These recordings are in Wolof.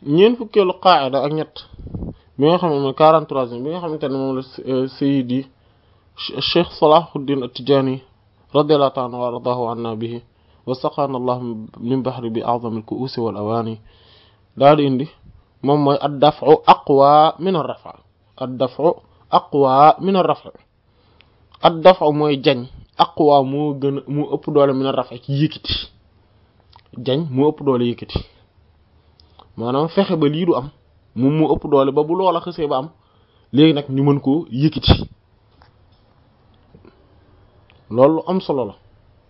ñeent fukkeelu qaa'ida ak ñett bi nga xam ne mooy 43 bi nga xamante ne moom la Sayyidi Cheikh Salahuddin At-Tijani radiyallahu ta'ala wa radahu anna bihi wa saqana Allah min bahri bi a'zami al-ku'usi wal awani daal di indi moom mooy ad-daf'u aqwa min ar-raf' ad-daf'u aqwa min ar-raf' ad-daf'u mooy jañ aqwa moo gën a moo ëpp doole min ar-raf' ci yëkkati jañ moo ëpp doole yëkkati maanaam fexe ba lii du am moom moo ëpp doole ba bu loola xësee ba am léegi nag ñu mën koo yëkkati loolu lu am solo la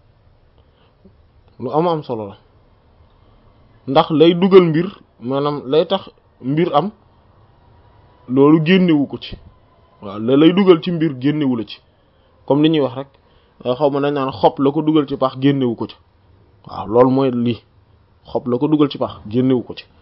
lu am am solo la ndax lay dugal mbir maanaam lay tax mbir am loolu génnewu ko ci waaw la lay dugal ci mbir génnewu la ci comme li ñuy wax rek xaw ma nañ naan xob la ko dugal ci pax génnewu ko ci waaw loolu mooy lii xob la ko dugal ci pax génnewu ko ci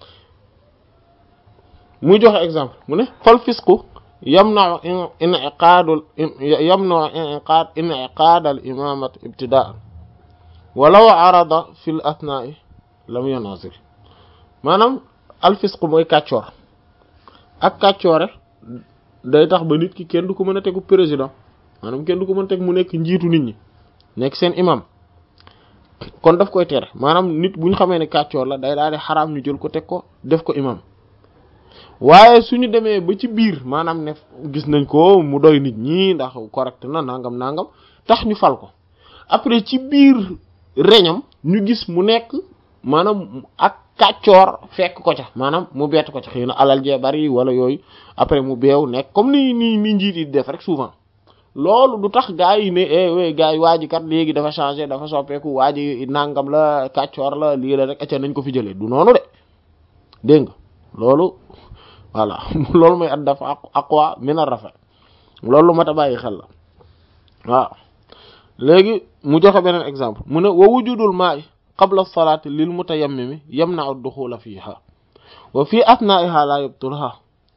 muy joxe exemple mu ne fal fisqu yamna'u in'iqaadul yamna'u in'iqaad in'iqaadal imaamat ibtidaa'an walaw arada fil athnaa'i lam yanazil maanaam al fisqu mooy kàccoor ak kàccoore day tax ba nit ki kenn du ko mën a tegu président maanaam kenn du ko mën a teg mu nekk njiitu nit ñi nekk seen imam kon daf koy tere maanaam nit bu ñu xamee ne kàccoor la day daal di xaraam ñu jël ko teg ko def ko imam waaye suñu demee ba ci biir maanaam ne gis nañ ko mu doy nit ñi ndax correct na nangam nangam tax ñu fal ko après ci biir reñam ñu gis mu nekk maanaam ak kàccoor fekk ko ca maanaam mu bett ko ca xëy na alal jee bari wala yooyu après mu beew nekk comme ni ni ni njiit yi def rek souvent loolu du tax gaa yi ne eh oui gaa yi waa ji kat léegi dafa changé dafa soppeeku waa ji nangam la kàccoor la lii la rek acca nañ ko fi jëlee du noonu de dégg nga loolu voilà loolu mooy at dafa aqwa min ar-rafa loolu lu mat a bàyyi xel la waaw léegi mu joxe beneen exemple mu ne wa wujudul ma'i qabla as-salati lil mutayammimi yamna'u ad-dukhula fiha wa fi athna'iha la yabtulha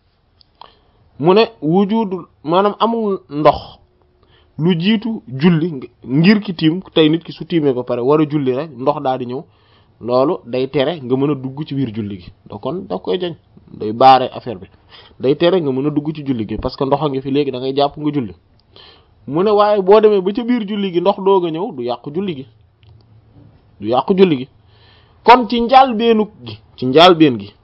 mu ne wujudul maanaam amul ndox lu jiitu julli ngir ki tiim tey nit ki su tiimee ba pare war a julli rek ndox daal di ñëw loolu day tere nga mën a dugg ci biir julli gi da kon da koy jañ day baare affaire bi day tere nga mën a dugg ci julli gi parce que ndox a ngi fi léegi da ngay jàpp nga julli mu ne waaye boo demee ba ca biir julli gi ndox doog a ñëw du yàqu julli gi du yàqu julli gi kon ci njaal beenu gi ci njaal been gi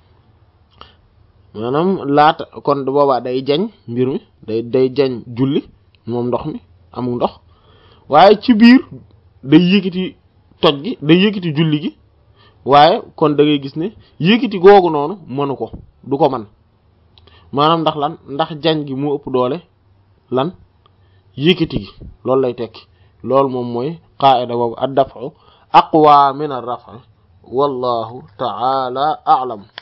maanaam laata kon boobaa day jañ mbir mi day day jañ julli moom ndox mi amul ndox waaye ci biir day yëkkati toj gi day yëkkati julli gi waaye kon da ngay gis ne yëkkati googu noonu mënu ko du ko man maanaam ndax lan ndax jañ gi mu ëpp doole lan yëkkati gi loolu lay tekki loolu moom mooy qaa'ida boobu ad-daf'u aqwa min ar-raf'i wallahu ta'ala a'lam